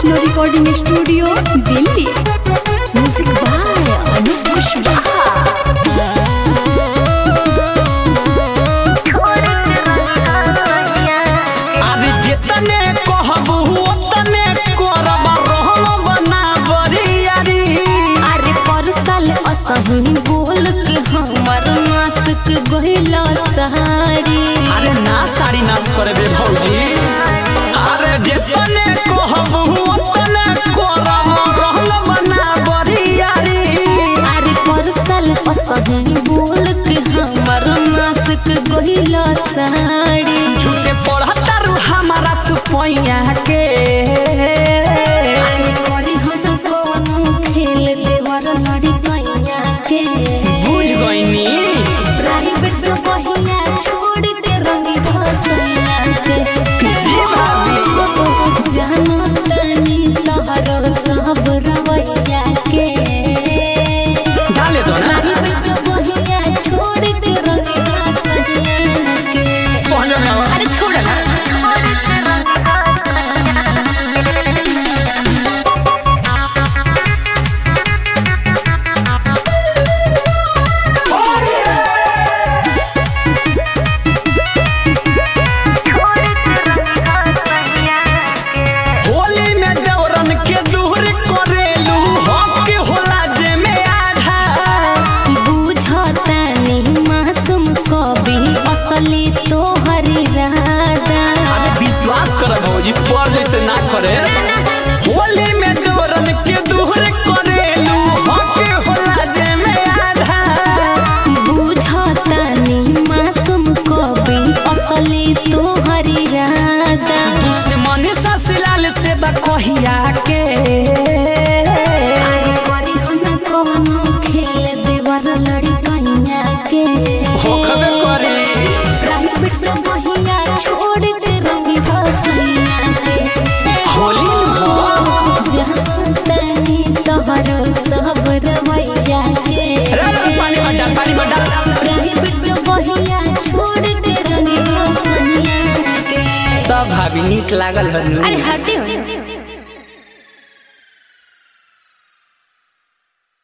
Vaishno recording studio Delhi music by Anoop Kushwaha अरे जितने कहबू ओतने करब रहम बना बरियारी अरे पर साल असही बोल के हमर नासक गहिला सहारी अरे ना साड़ी नाश करबे भौजी अरे जितने कहबू ओतने करब रहम बना बरियारी अरे पर साल असही बोल के हमर नासक गहिला सहारी झूठे पढ़तारू हमारा तू पैया के अरे करी हम कोनो खेल देवर लड़ी कैया के बुझ गईनी प्राइवेट बहिया छोड़ के रंगी भसैया के जी भाभी जानो तनी तहरो सब रवैया के डाले दो ना प्राइवेट बहिया छोड़ के रंगी भसैया के पहले में आवा। अरे छोड़ ना होली में दौरन के दूर करेलू हक होला जे में आधा बुझतानी मासूम कवि असली तोहरी राधा अरे विश्वास कर भौजी पर जैसे ना करे होली में दौरन के दूर करेलू हक होला जे में आधा बुझतानी मासूम कवि असली तोहरी राधा दुश्मन ससलाल से बकहिया के अरे करी हम कोनो खेल देवर लड़कैया के होखबे करे प्राइवेट बहिया छोड़ के रंगी भसैया के होली में हो। जानतानी तोहरो सब रवैया के रे रे पानी में डाल पानी में डाल प्राइवेट बहिया छोड़ के रंगी भसैया के तब भाभी नीक लागल हनु अरे हटे हो